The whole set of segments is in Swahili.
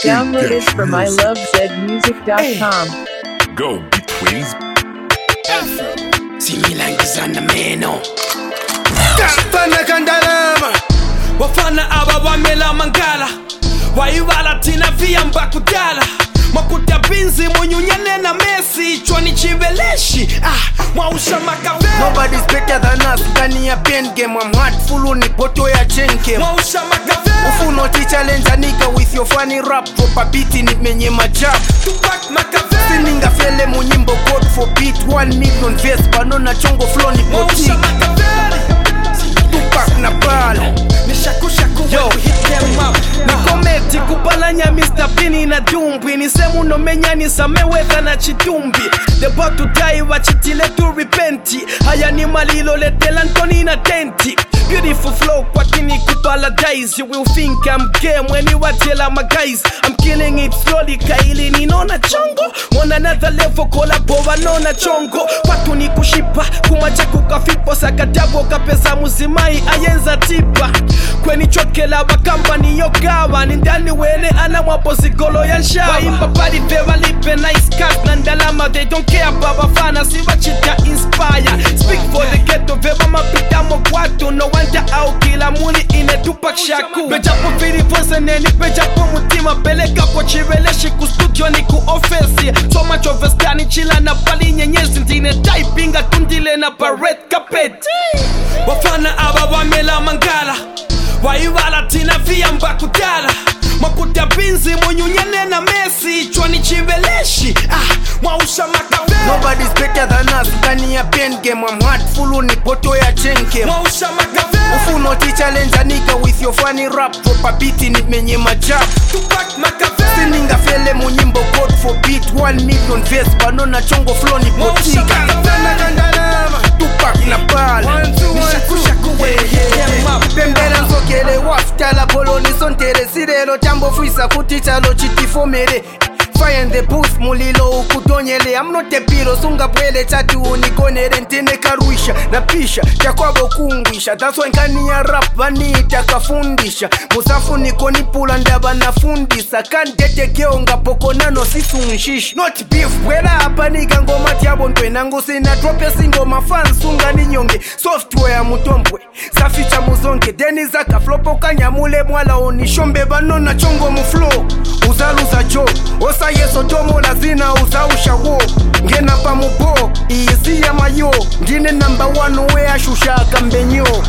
Download it from ilovezmusic.com. Go between similangizana meno Fana kandalama wafana aba bamela mangala wayivala thina viyamba kudala makuta binzi munyunyane na mesi chwani chiveleshi ah, mwausha makavela Nobody's better than us Ndani ya pen game I'm heartful ni poto ya chain game mwausha makavela Ufuno ti challenge a nigga with your funny rap Drop a beat in it menye majab tupak makavela Sininga fele munyimbo code for beat One million verse Banona chongo flow ni mwausha boutique makavela Tupac na bala nishakushaku Yo. hit them up nikometi kupalanya mr pini na dumbwi nisemu nomenya nisamewedha na chitumbi debotudai wachitile tu repenti haya ni malilo letela ntoni na tenti Beautiful flow kwakini kupaladise You will think I'm gay mweni watela my guys I'm killing it slowly kaili ninona chongo On another level kolabo wanona chongo Watu ni kushipa kumacha kukafipo sakadabo kapesa muzimai ayenza tipa kweni chokela bakamba niyogawa ni ndani wene ana mwapo zigolo ya nshawa waimba bali veva lipe nice cut na ndalama they don't care babafana sivachita inspire speak for the ghetto veva mapitamo kwatu no wonder au kila muli inetupa shaku pejapo vilivyoze neni pejapo mutima pelekapo chiveleshi ku studio ni ku ofesi soma chovestani chila na pali nyenyezi ndine taipinga tundile na pared carpet wafana aba bamela mangala wayivala thina viyamba kudala makuta binzi munyunyane na mesi chwani chiveleshi ah, mwausha makavela Nobody's better than us Ndani ya pen game I'm heartful ni poto ya chain game mwausha makavela Ufuno ti challenge a nigga with your funny rap Drop a beat in it menye majab tupak makavela sininga fele munyimbo code for beat 1 million verse banona chongo flow ni Mwausha botika makavela tupak na bala nishakushaku when we hit them up pembera nzokele wafutala poloni sontere sirelo tambofwisa kuti chalo chitifomere fire in the booth mulilo ukutonyele amnotepilo sungabwele chati unikonere ntine karwisha napisha chakwavo kungwisha taswenkani ya rap vaniita kafundisha musafuniko nipula ndava nafundisa kandetekeo ngapokonano sisunshisha not beef bwela apa nika ngoma tyavo ntwenangu sina trope singoma fansunga ninyonge software mutombwe saficha muzonge deni zakaflopo kanyamule mwala onishombe vanona chongo muflow uzaluza jo osayeso tomola zina uzausha wo ngena pamubo iyisi ya mayo ndine namba 1 weashushaka mbenyo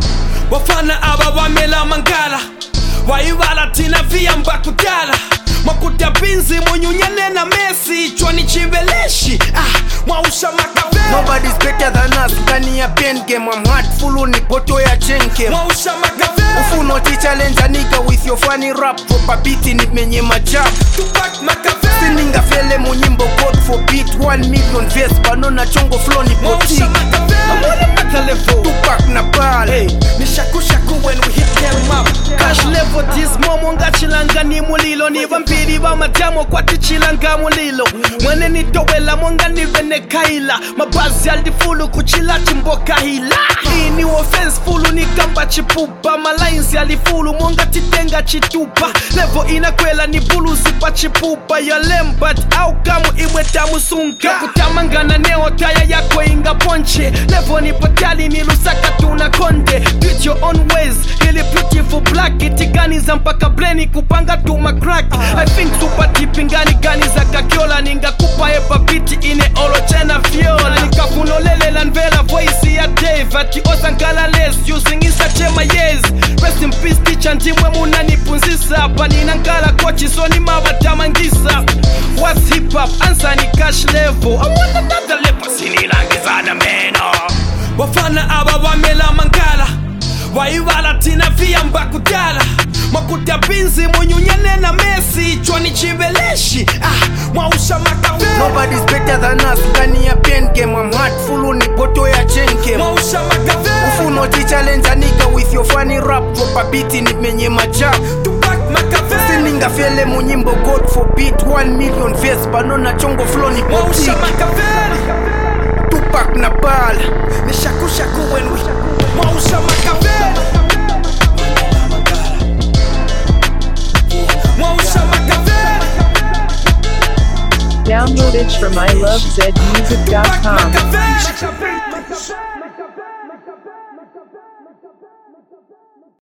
wafana aba bamela mangala wayivala thina viyamba kudala makuta binzi munyunyane na mesi chwani chiveleshi ah, mwausha makavela Nobody's better than us ndani ya pen game I'm heartful ni poto ya chain game mwausha makavela ufuno ti challenge a nigga with your funny rap drop a beat in it menye majab tupak makavela sininga fele munyimbo code for beat 1 million verse banona chongo flow ni mwausha botika makavela makalevo tupak na bala hey. nishakushaku when we hit them up cash level tismomo ngachilanga ni mulilo ni vampiri va madyamo kwatichilanga mulilo mwene nitowela monga nivene kaila mabazi alifulu kuchila chimboka hila ini offense fulu nikamba chipupa malainsi alifulu monga titenga chitupa levo inakwela ni buluzi pa chipupa yalembat au kamu imwe tamusunka kutamangana neo taya yako inga ponche levo ni patali ni lusaka tuna konde Beat your own ways ili beautiful black itiganiza mpaka bleni kupanga tuma crack i think super deep ingani gani za kakiola ningakupa epa biti ine olochena viola nikafunolelela nvela voice ya dave ati osankala les using isachema yes rest in peace teacher ndimwe munanipunzisa apa ninankala kochi soni mavatamangisa what's hip hop answer ni cash level i want another level sinilangizana meno wafana aba bamela mangala wayivala thina viyamba kudala makuta binzi munyunyane na mesi chwani chiveleshi ah, mwausha makavela Nobody's better than us ndani ya pen game I'm heartful ni poto ya chain game mwausha makavela ufuno ti challenge a nigga with your funny rap drop a beat in it menye majab tupak makavela sininga fele munyimbo code for beat 1 million verse banona chongo flow ni mwausha botika makavela tupak na bala nishakushaku when we mwausha makavela mwausha makavela Downloaded from ilovezmusic.com. Makaveli.